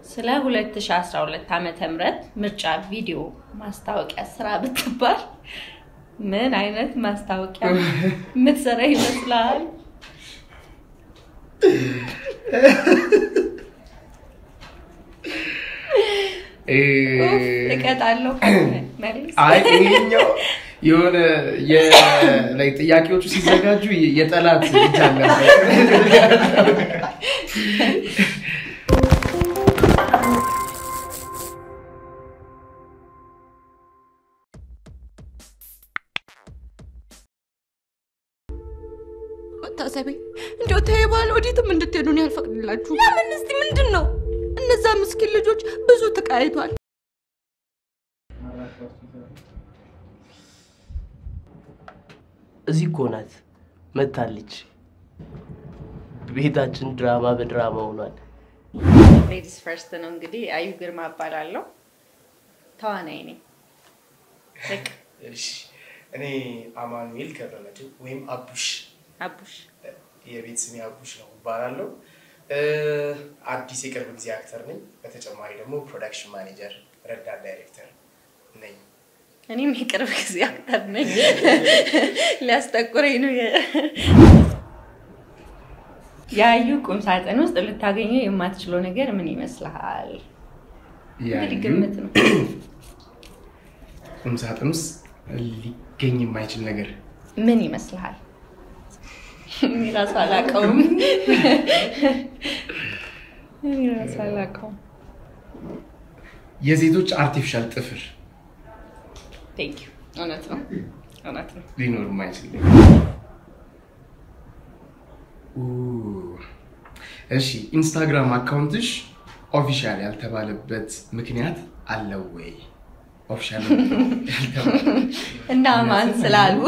ስለ 2012 ዓመተ ምህረት ምርጫ ቪዲዮ ማስታወቂያ ስራ ብትባል ምን አይነት ማስታወቂያ የምትሰራ ይመስላል? እቀጣለሁ። መልስ። አይ ይሄኛው የሆነ ላይ ጥያቄዎቹ ሲዘጋጁ የጠላት እጅ አለበት። መታሰቢ እንደው ተይባል ወዴትም እንድትሄዱ እኔ አልፈቅድላችሁ። ለምን? እስቲ ምንድን ነው? እነዛ ምስኪን ልጆች ብዙ ተቃይቷል። እዚህ እኮ ናት መታለች። ቤታችን ድራማ በድራማ ሆኗል። ሌዲስ ፈርስት ነው እንግዲህ። አዩ ግርማ እባላለሁ። ተዋናይ ነኝ። ልቅ እሺ፣ እኔ አማኑኤል ገብረመድህን ወይም አቡሽ አቡሽ የቤት ስሜ አቡሽ ነው እባላለሁ። አዲስ የቅርብ ጊዜ አክተር ነኝ። በተጨማሪ ደግሞ ፕሮዳክሽን ማኔጀር፣ ረዳት ዳይሬክተር ነኝ። እኔም የቅርብ ጊዜ አክተር ነኝ። ሊያስጠቁረኝ ነው። የአዩ ቁም ሳጥን ውስጥ ልታገኘው የማትችለው ነገር ምን ይመስልሃል? እንግዲህ ግምት ነው። ቁም ሳጥን ውስጥ ሊገኝ የማይችል ነገር ምን ይመስልሃል? እኔ እራሱ አላውቀውም። እኔ እራሱ አላውቀውም። የሴቶች አርቲፊሻል ጥፍር ቴንክ ዩ። እውነት ነው፣ እውነት ነው። ሊኖር የማይችል ነገር። ኡ፣ እሺ ኢንስታግራም አካውንትሽ ኦፊሻል ያልተባለበት ምክንያት አለው ወይ? ኦፊሻል እና ማን ስላሉ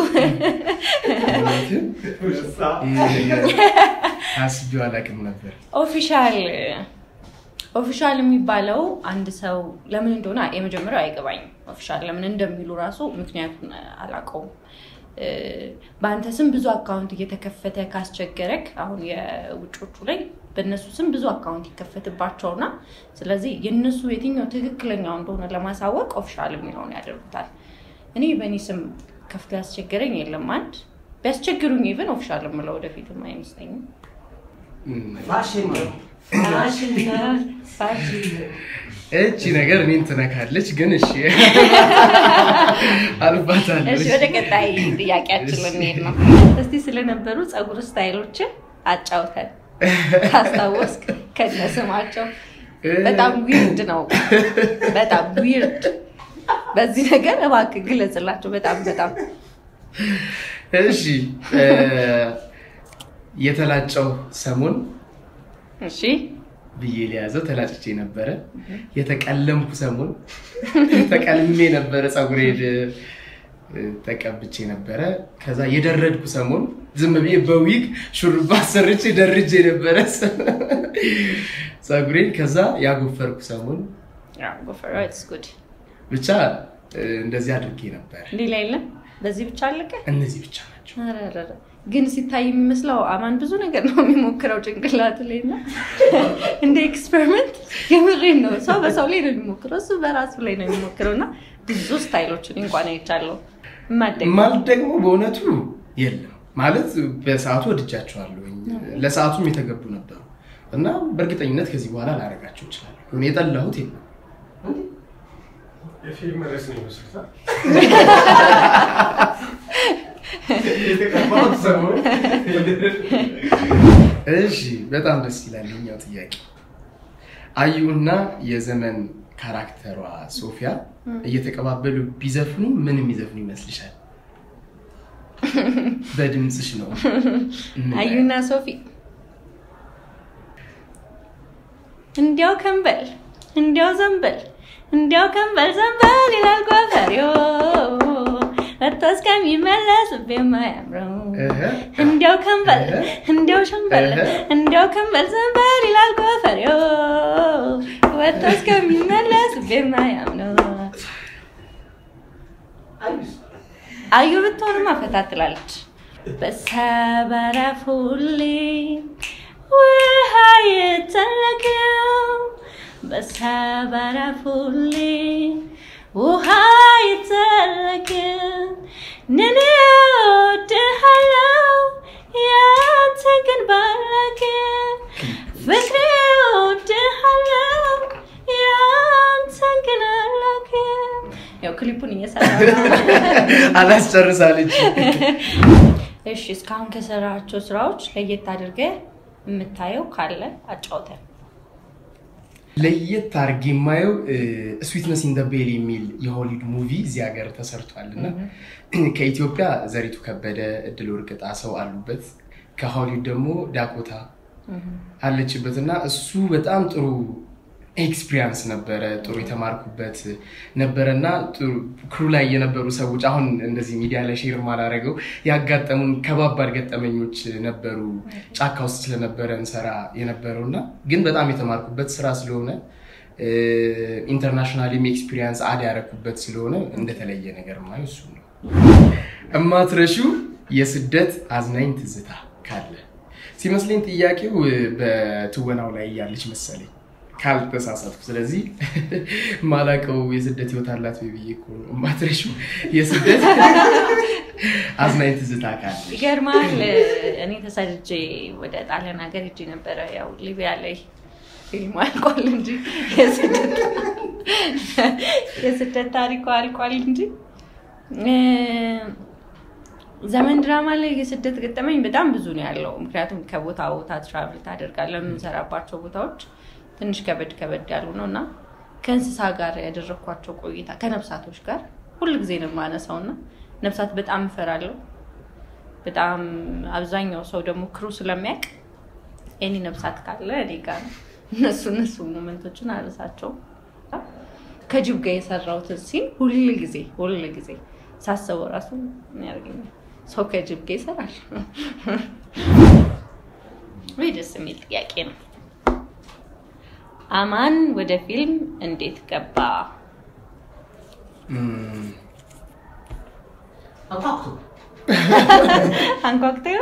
አስቤው አላውቅም ነበር። ኦፊሻል ኦፊሻል የሚባለው አንድ ሰው ለምን እንደሆነ የመጀመሪያው አይገባኝም። ኦፊሻል ለምን እንደሚሉ ራሱ ምክንያቱን አላውቀውም። በአንተ ስም ብዙ አካውንት እየተከፈተ ካስቸገረክ አሁን የውጮቹ ላይ በእነሱ ስም ብዙ አካውንት ይከፈትባቸውና ስለዚህ የእነሱ የትኛው ትክክለኛው እንደሆነ ለማሳወቅ ኦፊሻል የሚለውን ያደርጉታል። እኔ በእኔ ስም ከፍቶ ያስቸገረኝ የለም። አንድ ቢያስቸግሩኝ ኢቨን ኦፊሻል የምለው ወደፊትም አይመስለኝም። እቺ ነገር እኔን ትነካለች፣ ግን እሺ አልባታለሁ። እሺ ወደ ቀጣይ ጥያቄያችን ልንሄድ ነው። እስቲ ስለነበሩ ፀጉር ስታይሎችን አጫውተን ካስታወስክ ከነ ስማቸው። በጣም ዊርድ ነው፣ በጣም ዊርድ። በዚህ ነገር እባክህ ግለጽላቸው። በጣም በጣም እሺ የተላጨው ሰሞን እሺ ብዬ ሊያዘው ተላጭቼ ነበረ። የተቀለምኩ ሰሞን ተቀልሜ ነበረ፣ ፀጉሬን ተቀብቼ ነበረ። ከዛ የደረድኩ ሰሞን ዝም ብዬ በዊግ ሹሩባ አሰርቼ ደርጄ ነበረ ፀጉሬን። ከዛ ያጎፈርኩ ሰሞን ጉድ። ብቻ እንደዚህ አድርጌ ነበር። ሌላ የለም። በዚህ ብቻ አለቀ። እነዚህ ብቻ ናቸው። አረረረ። ግን ሲታይ የሚመስለው አማን ብዙ ነገር ነው የሚሞክረው ጭንቅላት ላይ እና እንደ ኤክስፐሪመንት የምሬን ነው። ሰው በሰው ላይ ነው የሚሞክረው፣ እሱ በራሱ ላይ ነው የሚሞክረው እና ብዙ ስታይሎችን እንኳን አይቻለሁ። ማደግ ማለት ደግሞ በእውነቱ የለም ማለት በሰዓቱ ወድጃቸዋለሁ። ለሰዓቱም የተገቡ ነበሩ እና በእርግጠኝነት ከዚህ በኋላ ላደርጋቸው እችላለሁ። የጠላሁት የለም። የፊልም ርዕስ ነው ይመስሉታል። እሺ፣ በጣም ደስ ይላል የኛው ጥያቄ። አዩና የዘመን ካራክተሯ ሶፊያ እየተቀባበሉ ቢዘፍኑ ምን የሚዘፍኑ ይመስልሻል? በድምፅሽ ነው። አዩና ሶፊ እንዲያው ከንበል እንዲያው ዘንበል እንዲያው ከንበል ዘንበል ይላል ጎፈሬው መጥቶ እስከሚመለስ ልቤ የማያምረው እንዲያው ከንበል እንዲያው ሸንበል እንዲያው ከንበል ዘንበል ይላል ጎፈሬው መጥቶ እስከሚመለስ ልቤ የማያምረው አዩ ብትሆንማ ፈታ ትላለች። በሰበረፉ ሁሌ ውሃ የተለቀው በሰበረፉሌ ውሃ ይተረክ ነኔ ወድሃለው ያንተ ግን ባረክ ፍቅሬ ወድሃለው ያንተ ግን አላክ ያው ክሊፑን እየሰራ አላስጨርሳለች። እሺ እስካሁን ከሰራቸው ስራዎች ለየት አድርገህ የምታየው ካለ አጫውተን። ለየት አድርጌ የማየው ስዊትነስ ኢን ደ ቤል የሚል የሆሊውድ ሙቪ እዚህ ሀገር ተሰርቷል እና ከኢትዮጵያ ዘሪቱ ከበደ፣ እድል ወርቅ ጣሰው አሉበት። ከሆሊውድ ደግሞ ዳኮታ አለችበት እና እሱ በጣም ጥሩ ኤክስፒሪያንስ ነበረ። ጥሩ የተማርኩበት ነበረ እና ክሩ ላይ የነበሩ ሰዎች አሁን እንደዚህ ሚዲያ ላይ ሼር ማላረገው ያጋጠሙን ከባባድ ገጠመኞች ነበሩ። ጫካ ውስጥ ስለነበረ እንሰራ የነበረው እና ግን በጣም የተማርኩበት ስራ ስለሆነ ኢንተርናሽናልም ኤክስፒሪያንስ አድ ያረኩበት ስለሆነ እንደተለየ ነገር ማየው እሱ ነው። እማትረሹ የስደት አዝናኝ ትዝታ ካለ ሲመስለኝ ጥያቄው በትወናው ላይ ያለች መሰለኝ ካልተሳሳትኩ። ስለዚህ ማላቀው የስደት ህይወት አላት ወይ ብዬ እኮ ነው። እማትረሹ የስደት አዝናኝ ትዝታ ካለ ይገርማል። እኔ ተሰድጄ ወደ ጣሊያን ሀገር ሄጄ ነበረ። ያው ሊቢያ ላይ ፊልሙ አልቋል እንጂ የስደት ታሪኩ አልቋል እንጂ ዘመን ድራማ ላይ የስደት ገጠመኝ በጣም ብዙ ነው ያለው። ምክንያቱም ከቦታ ቦታ ትራቭል ታደርጋለህ። የምንሰራባቸው ቦታዎች ትንሽ ከበድ ከበድ ያሉ ነው እና ከእንስሳ ጋር ያደረግኳቸው ቆይታ ከነፍሳቶች ጋር ሁል ጊዜ ነው የማነሳው እና ነፍሳት በጣም እፈራለሁ። በጣም አብዛኛው ሰው ደግሞ ክሩ ስለሚያውቅ የኔ ነፍሳት ካለ እኔ ጋር ነው። እነሱ እነሱ ሞመንቶችን አረሳቸው። ከጅብ ጋር የሰራሁትን ሲን ሁል ጊዜ ሁል ጊዜ ሳስበው ራሱ ያደርገኛል። ሰው ከጅብ ጋር ይሰራል ወይ? ደስ የሚል ጥያቄ ነው። አማን ወደ ፊልም እንዴት ገባ? አንኳኩተው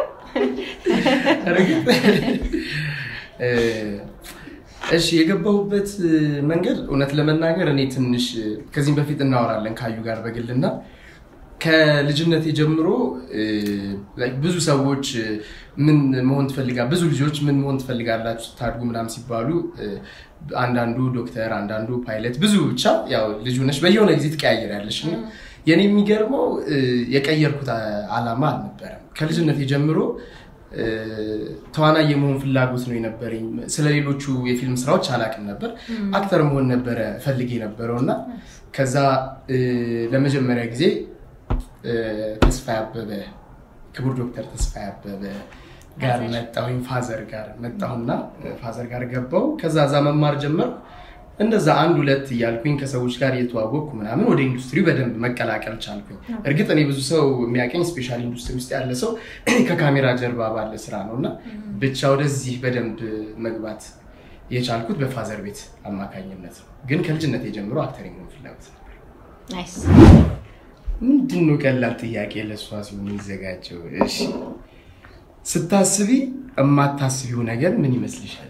እሺ የገባሁበት መንገድ እውነት ለመናገር እኔ ትንሽ ከዚህም በፊት እናወራለን ካዩ ጋር በግልና ከልጅነቴ ጀምሮ ብዙ ሰዎች ምን መሆን ትፈልጋ ብዙ ልጆች ምን መሆን ትፈልጋላችሁ ታድጉ ምናምን ሲባሉ አንዳንዱ ዶክተር፣ አንዳንዱ ፓይለት፣ ብዙ ብቻ ያው ልጅ ሆነሽ በየሆነ ጊዜ ትቀያየሪያለሽ እና የኔ የሚገርመው የቀየርኩት አላማ አልነበረም። ከልጅነቴ ጀምሮ ተዋናይ የመሆን ፍላጎት ነው የነበረኝ። ስለሌሎቹ የፊልም ስራዎች አላውቅም ነበር። አክተር መሆን ነበረ ፈልግ የነበረው እና ከዛ ለመጀመሪያ ጊዜ ተስፋዬ አበበ ክቡር ዶክተር ተስፋዬ አበበ ጋር መጣሁኝ። ፋዘር ጋር መጣሁና ፋዘር ጋር ገባው። ከዛ እዛ መማር ጀመርኩ። እንደዛ አንድ ሁለት እያልኩኝ ከሰዎች ጋር እየተዋወቅኩ ምናምን ወደ ኢንዱስትሪ በደንብ መቀላቀል ቻልኩኝ። እርግጥ እኔ ብዙ ሰው የሚያቀኝ ስፔሻል ኢንዱስትሪ ውስጥ ያለ ሰው ከካሜራ ጀርባ ባለ ስራ ነው እና ብቻ ወደዚህ በደንብ መግባት የቻልኩት በፋዘር ቤት አማካኝነት ነው። ግን ከልጅነት የጀምሮ አክተር የመሆን ፍላጎት ነበር። ናይስ። ምንድን ነው ቀላል ጥያቄ ለእሷ ሲሆን የሚዘጋጀው? እሺ ስታስቢ የማታስቢው ነገር ምን ይመስልሻል?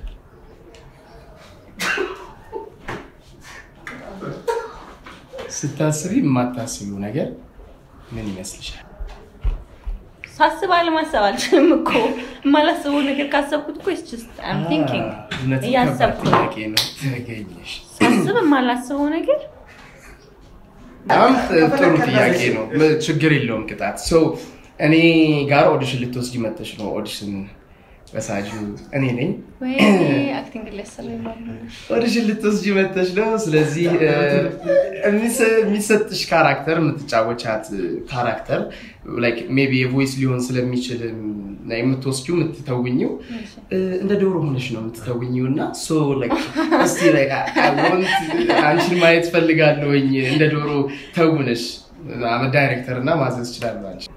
ስታስቢ የማታስቢው ነገር ምን ይመስልሻል? ሳስብ አለማሰብ አልችልም እኮ የማላስበው ነገር ካሰብኩት እኮ አም ቲንኪንግ እውነት እያሰብኩ ከባድ ነው። ጥያቄ ነው። ተገኘሽ። ሳስብ የማላስበው ነገር በጣም ጥሩ ጥያቄ ነው። ችግር የለውም ቅጣት። ሰው እኔ ጋር ኦዲሽን ልትወስጂ መጥተሽ ነው። ኦዲሽን በሳጁ እኔ ነኝ። ወይ አክቲንግ ሊያሰራ ይባላል። ኦዲሽን ልትወስጂ መጥተሽ ነው። ስለዚህ እ፣ የሚሰ- የሚሰጥሽ ካራክተር የምትጫወቻት ካራክተር ላይክ ሜይ ቢ የቮይስ ሊሆን ስለሚችል እና የምትወስጂው የምትተውኝው እ፣ እንደ ዶሮ ሆነሽ ነው የምትተውኝው እና ሶ ላይክ እስቲ ላይክ አይ ዋንት አንቺን ማየት ፈልጋለሁኝ እንደ ዶሮ ተውነሽ አመ ዳይሬክተር እና ማዘዝ እችላለሁ አንቺ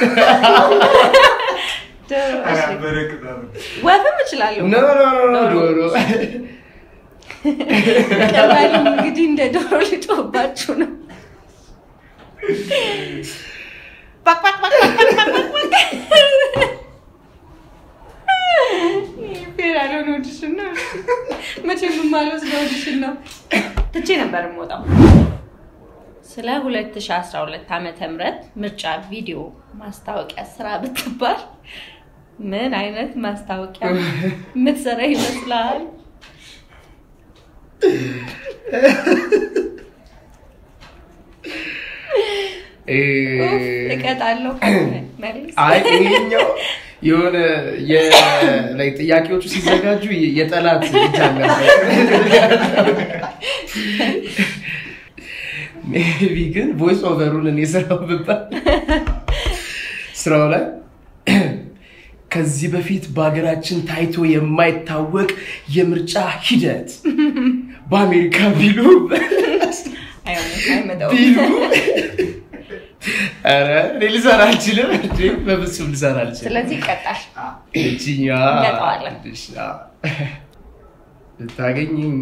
ዶሮ፣ እሺ። ወፍም እችላለሁ። ኖ ኖ ኖ ዶሮ ቀላሉም እንግዲህ እንደ ዶሮ ልጮህባችሁ ነው። ባክ ባክ ባክ ባክ ባክ ባክ ባክ። ይሄ ፌር ያልሆነ ኦዲሽን ነው። መቼ የማልወስደው ኦዲሽን ነው። ትቼ ነበር የምወጣው። ስለ 2012 ዓመተ ምህረት ምርጫ ቪዲዮ ማስታወቂያ ስራ ብትባል ምን አይነት ማስታወቂያ የምትሰራ ይመስላል? ኡፍ፣ እቀጣለሁ። መልስ። አይ ይሄኛው የሆነ የ- ላይ ጥያቄዎቹ ሲዘጋጁ የጠላት እጅ አለበት። ሜቢ ግን ቮይስ ኦቨሩን እኔ ስራው ብባል ስራው ላይ ከዚህ በፊት በሀገራችን ታይቶ የማይታወቅ የምርጫ ሂደት በአሜሪካ ቢሉ አይሆንም፣ አይመጣውም። ቢሉ ኧረ እኔ ልሰራ አልችልም እንዴ! በፍጹም ልሰራ አልችልም። ስለዚህ ይቀጣል። እችኛዋ እንቀጣዋለን። ትንሽ፣ አዎ። ልታገኘኝ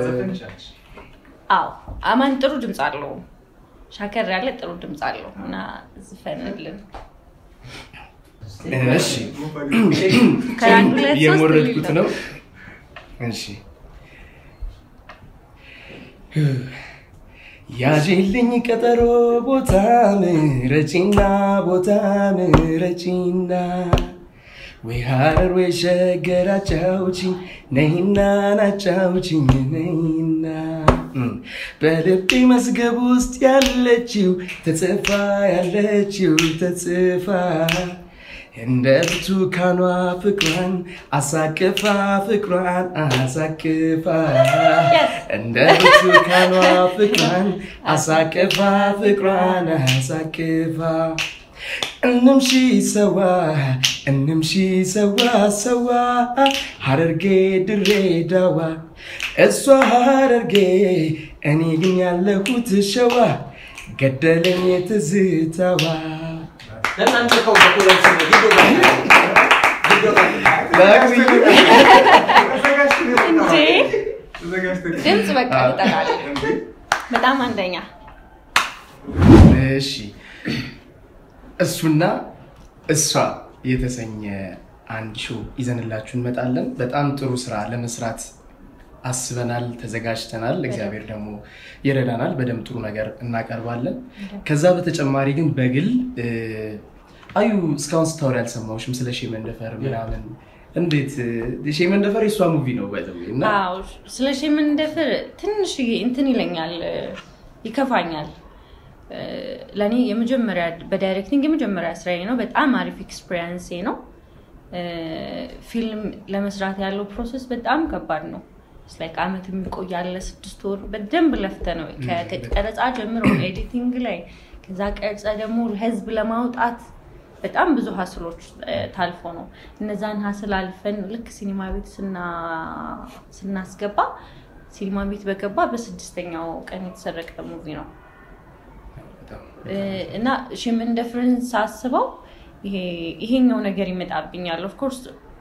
አዎ አማን ጥሩ ድምፅ አለው። ሻከር ያለ ጥሩ ድምፅ አለው እና ዝፈንልን። እሺ ከአንድ ሁለት ሶስት የሞረድኩት የሚል ነው። እሺ ያዥልኝ ቀጠሮ ቦታ ምረጪና ቦታ ምረጪና ወይ ሀረር ወይ ሸገር አጫውቺኝ ነይና ናጫውቺኝ ነይና እም፣ በልቤ መዝገብ ውስጥ ያለችው ተጽፋ ያለችው ተጽፋ እንደ ብርቱካኗ ፍቅሯን አሳቅፋ ፍቅሯን አሳቅፋ እንደ ብርቱካኗ ፍቅሯን አሳቅፋ ፍቅሯን አሳቅፋ እንምሺ ሰዋ እንምሺ ሰዋ ሰዋ ሀረርጌ ድሬዳዋ እሷ ሀረርጌ እኔ ግን ያለሁት ሸዋ ገደለኝ ትዝታዋ እንዴ ድምፅ በቃ ይጠቃል። በጣም አንደኛ እሺ እሱና እሷ የተሰኘ አንድ ሾው ይዘንላችሁ እንመጣለን። በጣም ጥሩ ስራ ለመስራት አስበናል፣ ተዘጋጅተናል። እግዚአብሔር ደግሞ ይረዳናል። በደንብ ጥሩ ነገር እናቀርባለን። ከዛ በተጨማሪ ግን በግል እ፣ አዩ እስካሁን ስታወሪ አልሰማሁሽም ስለ ሼህ መንደፈር ምናምን። እንዴት እ፣ ሼህ መንደፈር የእሷ ሙቪ ነው ባይዘው እና አዎ ስለ ሺህ የምንደፍር ትንሽ እንትን ይለኛል፣ ይከፋኛል። ለእኔ የመጀመሪያ በዳይሬክቲንግ የመጀመሪያ ስራዬ ነው። በጣም አሪፍ ኤክስፔሪንሴ ነው። ፊልም ለመስራት ያለው ፕሮሰስ በጣም ከባድ ነው። ላይክ አመት የሚቆያለ ስድስት ወር በደንብ ለፍተ ነው ከቀረጻ ጀምሮ ኤዲቲንግ ላይ ከዛ ቀርጸ ደግሞ ለህዝብ ለማውጣት በጣም ብዙ ሀስሎች ታልፎ ነው። እነዛን ሀስል አልፈን ልክ ሲኒማ ቤት ስናስገባ ሲኒማ ቤት በገባ በስድስተኛው ቀን የተሰረቀ ሙቪ ነው እና ሽምንደፍርን ሳስበው ይሄኛው ነገር ይመጣብኛል። ኦፍኮርስ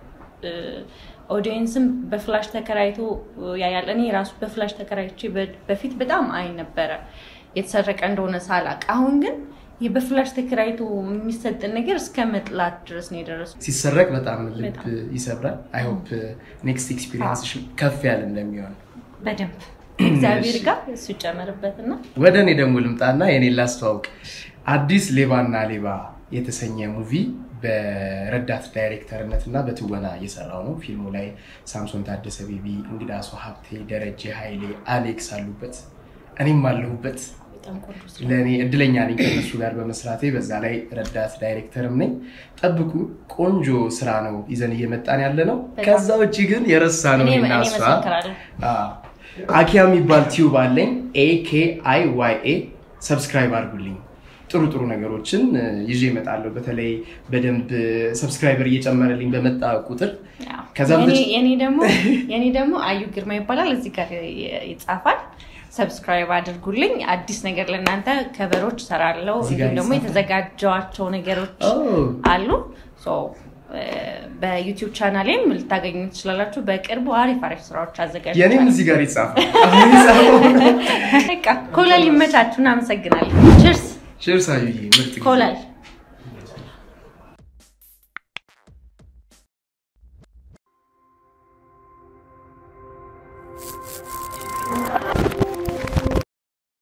ኦዲየንስም በፍላሽ ተከራይቶ ያያል። እኔ ራሱ በፍላሽ ተከራይቼ በፊት በጣም አይ ነበረ የተሰረቀ እንደሆነ ሳላቅ። አሁን ግን ይህ በፍላሽ ተከራይቶ የሚሰጥን ነገር እስከ መጥላት ድረስ ነው የደረሱ። ሲሰረቅ በጣም ልብ ይሰብራል። አይሆፕ ኔክስት ኤክስፒሪየንስ ከፍ ያለ እንደሚሆን በደንብ እግዚአብሔር ጋር እሱ ይጨመርበትና ወደ እኔ ደግሞ ልምጣና የኔን ላስተዋውቅ። አዲስ ሌባና ሌባ የተሰኘ ሙቪ በረዳት ዳይሬክተርነት እና በትወና እየሰራው ነው። ፊልሙ ላይ ሳምሶን ታደሰ፣ ቤቢ እንግዳሱ ሀብቴ፣ ደረጀ ኃይሌ፣ አሌክስ አሉበት፣ እኔም አለሁበት። ለእኔ እድለኛ ነኝ ከነሱ ጋር በመስራቴ። በዛ ላይ ረዳት ዳይሬክተርም ነኝ። ጠብቁ፣ ቆንጆ ስራ ነው ይዘን እየመጣን ያለ ነው። ከዛ ውጭ ግን የረሳ ነው እና እሷ አኪያ የሚባል ቲዩብ አለኝ። ኤኬአይ ዋይ ኤ ሰብስክራይብ አድርጉልኝ። ጥሩ ጥሩ ነገሮችን ይዤ እመጣለሁ። በተለይ በደንብ ሰብስክራይበር እየጨመረልኝ በመጣ ቁጥር ከዛ የኔ ደግሞ አዩ ግርማ ይባላል። እዚህ ጋር ይጻፋል። ሰብስክራይብ አድርጉልኝ። አዲስ ነገር ለእናንተ ከበሮች እሰራለሁ። እንዲሁም ደግሞ የተዘጋጀዋቸው ነገሮች አሉ። በዩቲዩብ ቻናሌም ልታገኙ ትችላላችሁ። በቅርቡ አሪፍ አሪፍ ስራዎች አዘጋጅ የኔም እዚህ ጋር ይጻፋል። ኮለል ይመቻችሁ። እናመሰግናለን። ችርስ ችርስ አዩዬ፣ ምርጥ ጊዜ። ኮለል